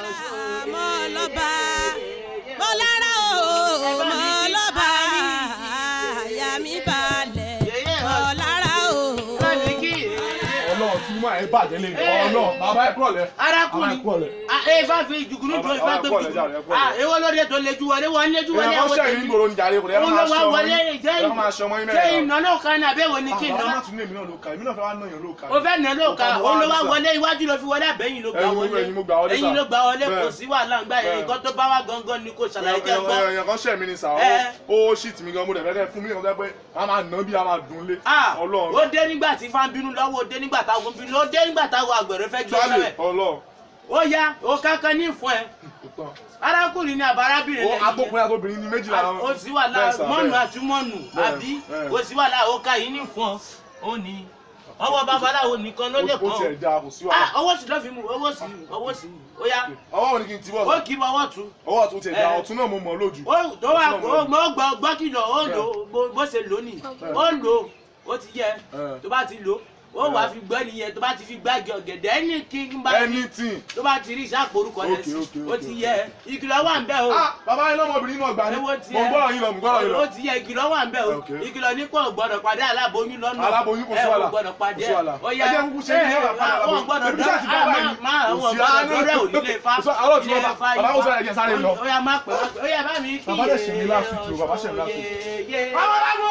mo lọ́ba mo lára o mo lọ́ba àyà mi balẹ̀ mo lára o. ọlọ́run tí máa ẹ bàjẹ́ lé ní ọlọ́run bàbá ẹ kúrọ̀lẹ́ arákùnrin bàbá ẹ kúrọ̀lẹ́. ẹ bá fi jùgùnú jọ ẹ bá gbé Bàbá ẹ kúrọ̀lẹ́ jàre, ẹ jùgùnú kúrọ̀lẹ́. èwo lóde tó lejú wọlé wọn léjú wọlé èèyàn kan àwọn ṣẹ̀yìn tèmi nígboro ní jàre kò lè òun ló wá wọlé jẹ́ ẹ máa ṣe ọmọ yín ṣé mẹ́rin ìnà náà kan ní àbẹ̀wò ní kí bàbá ìnà má tún ní èmi náà ló ka èmi náà fẹ́ wá náà yàn ló ka o fẹ́ nà ló ka Ọkọ mi òun ló wá wá ní wọlé iwájú ló fi wọlé àbẹ̀yìn ló gbà Ẹ̀yin- wọlé ẹ̀yin mo gbà wọlé, ẹ̀yin sà. ló gbà wọlé kò Bẹ́ẹ̀. sí wàhálà ńgbà yẹn Bẹ́ẹ̀. nǹkan tó bá wá gangan ni kò ṣàlàyé jẹ́ gbọ́. èèyàn kan ṣẹ̀ mí ni sà Ẹ. ó ṣìtì mi gan mo dẹ̀ fẹ́ kẹ́ fún mi nǹkan pé a máa nà bí a máa dùn lé Ah, ọlọ́run ó dé nígbà tí fáwọn bínú lọ́wọ́ ó dé nígbà táwọn bínú ó dé nígbà táwọn àgbẹ̀rẹ̀ fẹ́ gbé sálẹ̀ sẹ́wẹ̀ ọlọ́run ó yá ó kankan ní ìfún ẹ tó tán. arákùnrin ní àbárábìnrin ó lẹ́yìn yẹn. agbókùnrin àtobìnrin ní méjìlá wọn. ó sì wà láà Bẹ́ẹ̀ sà, mọ́nù bẹ́ẹ̀. àti mọ́nù Bẹ́ẹ̀, àbí bẹ́ẹ̀. ó sì wà láà ó ká yìí ní fún ọ ó ní ọwọ́ babaláwo nìkan ló lè ó tiẹ̀ kàn da kò sí ó wàhálà ọwọ́ sì lọ́ fi mú ọwọ́ sì ọwọ́ sì ó yá ọwọ́ wo ni kí n ti bọ̀ ó kì í bọ ọwọ́ tún ọwọ́ ọ̀tún tiẹ̀ da Ẹ. ọ̀tún náà mo mọ̀ lójú. ó tó wà Ọ̀tún náà mo ó mọ gbọ́ gbọ́ kìlọ̀ ó lò ó bó- bó ṣe lò ní ó lò ó ó ti yẹ Ẹ. tó bá ti lò ó wàá fi gbọ́ nìyẹn tó bá ti fi gbági ọ̀gẹ̀dẹ̀ ẹni kí n bá anything. tó bá ti rí ìṣàpòrúkọ yẹn Okay, sí okay, ó okay, ti okay. yẹ ìkìlọ̀ wà ń bẹ̀ o. ah bàbá yín lọ́mọbìnrin náà gbà ní Ewo mo tiẹ̀. gbọ́dọ̀ yín lọ mo gbọ́dọ̀ yín lọ. ó ti yẹ ìkìlọ̀ wà ń bẹ̀ o Okay. ìkìlọ̀ ní kò gbọ́dọ̀ pàdé aláboyún lọ́nà Aláboyún kò sí ẹ ò wàhálà. gbọ́dọ̀ pàdé Kò sí wàhálà. ó yá Ẹ jẹ́ kúkú ṣe ní ẹ̀rọ àpárá àwọn aláboyún. gbọ́dọ̀ Ebi dọ́ sáà ti bá báyìí. má àwọn Kò sí gbọ́dọ̀ àánú. dọ́rẹ́ ò nílé fa Kò sí- àárọ̀ tí ilé wọ́n bá- fa bàbá ó ifá. sọ ẹ̀jẹ̀ sáré lọ. ó yá má pẹ́ má pẹ́ ó yá bá mi kí Bàbá dẹ̀ ṣe mí last week o, bàbá ṣe mí last week. week. Babaláwo!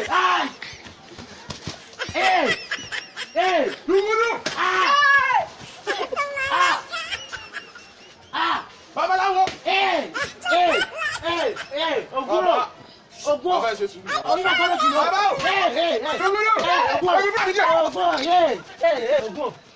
Dùgbùdù! Babaláwo! Ògúnrò! Ògún! Bàbá ẹ ṣe sùúrù. Onígbà kan ló ti lọ. Bàbá o! Ẹ ẹ ẹ. Dùgbùdù! Ògún! Ẹ̀mí fún àdìjẹ́! Ògún! Ẹ ẹ Ògún!